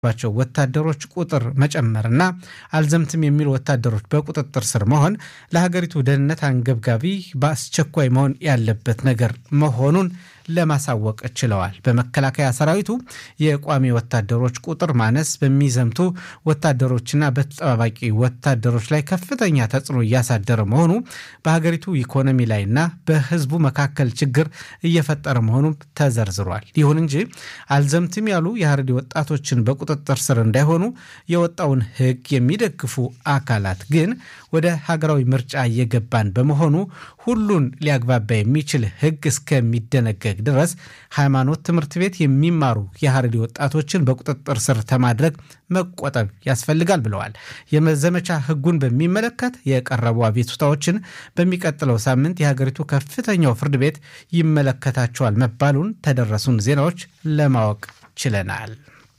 ባቸው ወታደሮች ቁጥር መጨመርና አልዘምትም የሚሉ ወታደሮች በቁጥጥር ስር መሆን ለሀገሪቱ ደህንነት አንገብጋቢ በአስቸኳይ መሆን ያለበት ነገር መሆኑን ለማሳወቅ ችለዋል። በመከላከያ ሰራዊቱ የቋሚ ወታደሮች ቁጥር ማነስ በሚዘምቱ ወታደሮችና በተጠባባቂ ወታደሮች ላይ ከፍተኛ ተጽዕኖ እያሳደረ መሆኑ በሀገሪቱ ኢኮኖሚ ላይና በሕዝቡ መካከል ችግር እየፈጠረ መሆኑም ተዘርዝሯል። ይሁን እንጂ አልዘምትም ያሉ የሀረሪ ወጣቶችን በቁጥጥር ስር እንዳይሆኑ የወጣውን ሕግ የሚደግፉ አካላት ግን ወደ ሀገራዊ ምርጫ እየገባን በመሆኑ ሁሉን ሊያግባባ የሚችል ሕግ እስከሚደነገግ ድረስ ሃይማኖት ትምህርት ቤት የሚማሩ የሀረሪ ወጣቶችን በቁጥጥር ስር ከማድረግ መቆጠብ ያስፈልጋል ብለዋል። የመዘመቻ ሕጉን በሚመለከት የቀረቡ አቤቱታዎችን በሚቀጥለው ሳምንት የሀገሪቱ ከፍተኛው ፍርድ ቤት ይመለከታቸዋል መባሉን ተደረሱን ዜናዎች ለማወቅ ችለናል።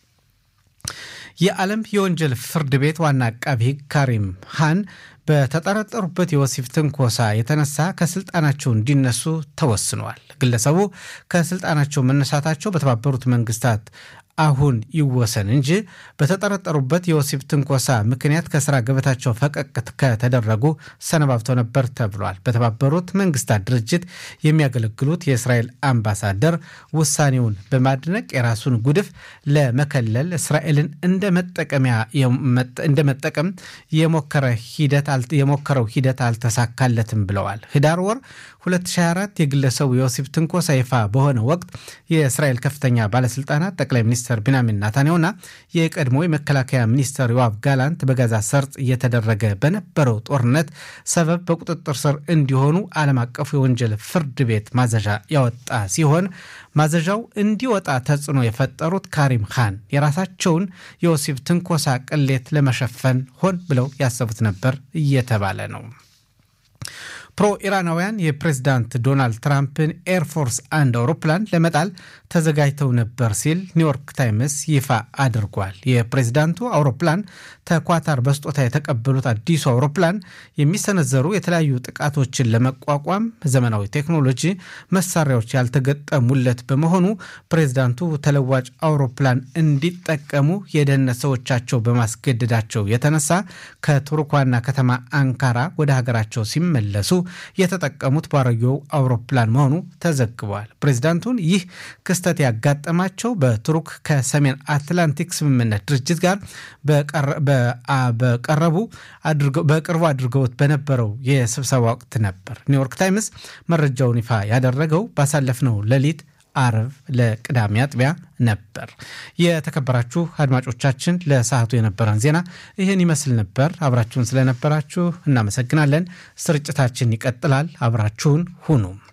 የዓለም የወንጀል ፍርድ ቤት ዋና አቃቢ ሕግ ካሪም ሃን በተጠረጠሩበት የወሲብ ትንኮሳ የተነሳ ከስልጣናቸው እንዲነሱ ተወስነዋል። ግለሰቡ ከስልጣናቸው መነሳታቸው በተባበሩት መንግስታት አሁን ይወሰን እንጂ በተጠረጠሩበት የወሲብ ትንኮሳ ምክንያት ከስራ ገበታቸው ፈቀቅ ከተደረጉ ሰነባብተው ነበር ተብሏል። በተባበሩት መንግስታት ድርጅት የሚያገለግሉት የእስራኤል አምባሳደር ውሳኔውን በማድነቅ የራሱን ጉድፍ ለመከለል እስራኤልን እንደ መጠቀም የሞከረው ሂደት አልተሳካለትም ብለዋል። ህዳር ወር 2024 የግለሰቡ የወሲብ ትንኮሳ ይፋ በሆነ ወቅት የእስራኤል ከፍተኛ ባለስልጣናት ጠቅላይ ሚኒስትር ቢንያሚን ናታንያሁና የቀድሞ የመከላከያ ሚኒስትር ዮአቭ ጋላንት በጋዛ ሰርጥ እየተደረገ በነበረው ጦርነት ሰበብ በቁጥጥር ስር እንዲሆኑ ዓለም አቀፉ የወንጀል ፍርድ ቤት ማዘዣ ያወጣ ሲሆን ማዘዣው እንዲወጣ ተጽዕኖ የፈጠሩት ካሪም ካን የራሳቸውን የወሲብ ትንኮሳ ቅሌት ለመሸፈን ሆን ብለው ያሰቡት ነበር እየተባለ ነው። ፕሮ ኢራናውያን የፕሬዝዳንት ዶናልድ ትራምፕን ኤርፎርስ አንድ አውሮፕላን ለመጣል ተዘጋጅተው ነበር ሲል ኒውዮርክ ታይምስ ይፋ አድርጓል። የፕሬዝዳንቱ አውሮፕላን ተኳታር በስጦታ የተቀበሉት አዲሱ አውሮፕላን የሚሰነዘሩ የተለያዩ ጥቃቶችን ለመቋቋም ዘመናዊ ቴክኖሎጂ መሳሪያዎች ያልተገጠሙለት በመሆኑ ፕሬዝዳንቱ ተለዋጭ አውሮፕላን እንዲጠቀሙ የደህንነት ሰዎቻቸው በማስገደዳቸው የተነሳ ከቱርክ ዋና ከተማ አንካራ ወደ ሀገራቸው ሲመለሱ የተጠቀሙት ባሮጌው አውሮፕላን መሆኑ ተዘግቧል። ፕሬዚዳንቱን ይህ ክስተት ያጋጠማቸው በቱርክ ከሰሜን አትላንቲክ ስምምነት ድርጅት ጋር በቀረቡ በቅርቡ አድርገውት በነበረው የስብሰባ ወቅት ነበር። ኒውዮርክ ታይምስ መረጃውን ይፋ ያደረገው ባሳለፍነው ሌሊት አርብ ለቅዳሜ አጥቢያ ነበር። የተከበራችሁ አድማጮቻችን ለሰዓቱ የነበረን ዜና ይህን ይመስል ነበር። አብራችሁን ስለነበራችሁ እናመሰግናለን። ስርጭታችን ይቀጥላል። አብራችሁን ሁኑ።